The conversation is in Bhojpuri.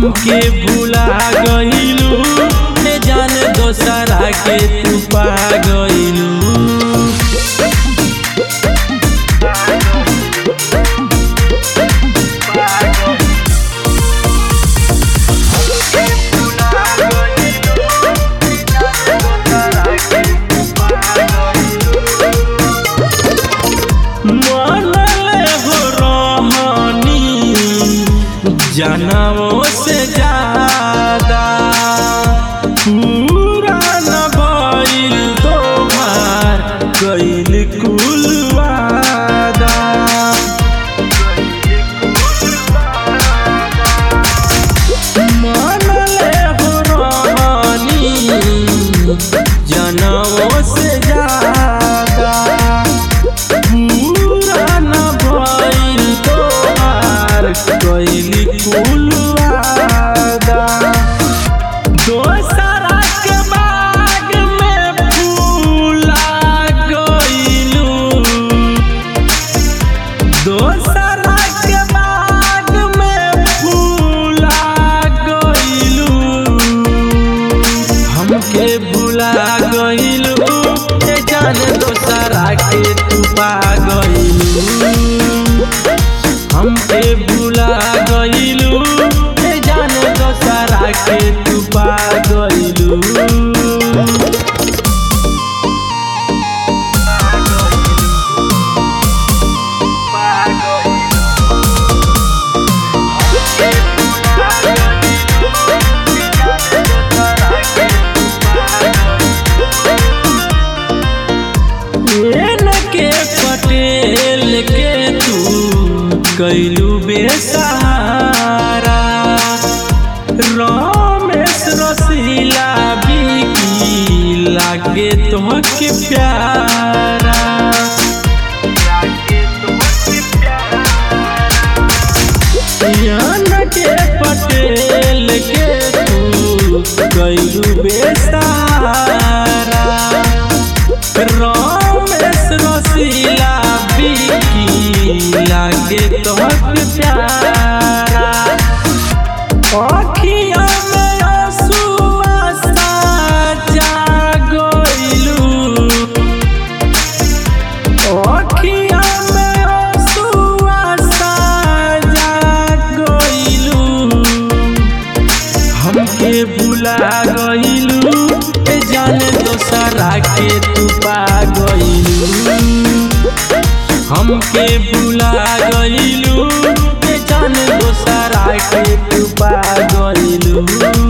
हमके भुला गइलू ए जान दोसरा के तू पा गइलू मनले हो रहनी जनमों से ज्यादा पूरा न भइल तोहार कइल कुल वादा मनले हो रहनी जनमों से ज्यादा पूरा न भइल तोहार कइली कुल वादा दोसरा के बाग में फूला गइलू दोसरा के बाग में फूला गइलू हमके भुला गइलू ए जान दोसरा के तू पा गइलू हमके भुला गइलू ए जान दोसरा के तू पा गइलू एन के पटेल के तू कैलू बेसहारा रमेश रसीला बिकी लागे तोहके प्यारा यान के पटेल के तू कैलू बेसहारा रमेश रसीला बिकी लागे तोहक प्यारा अखिया में आंसुआ साजा गइलू अखिया में आंसुआ साजा गइलू हमके भुला गइलू ए जाने दोसरा के तू पा गइलू हमके भुला गइलू ए जाने दोसरा के तू पा गइलू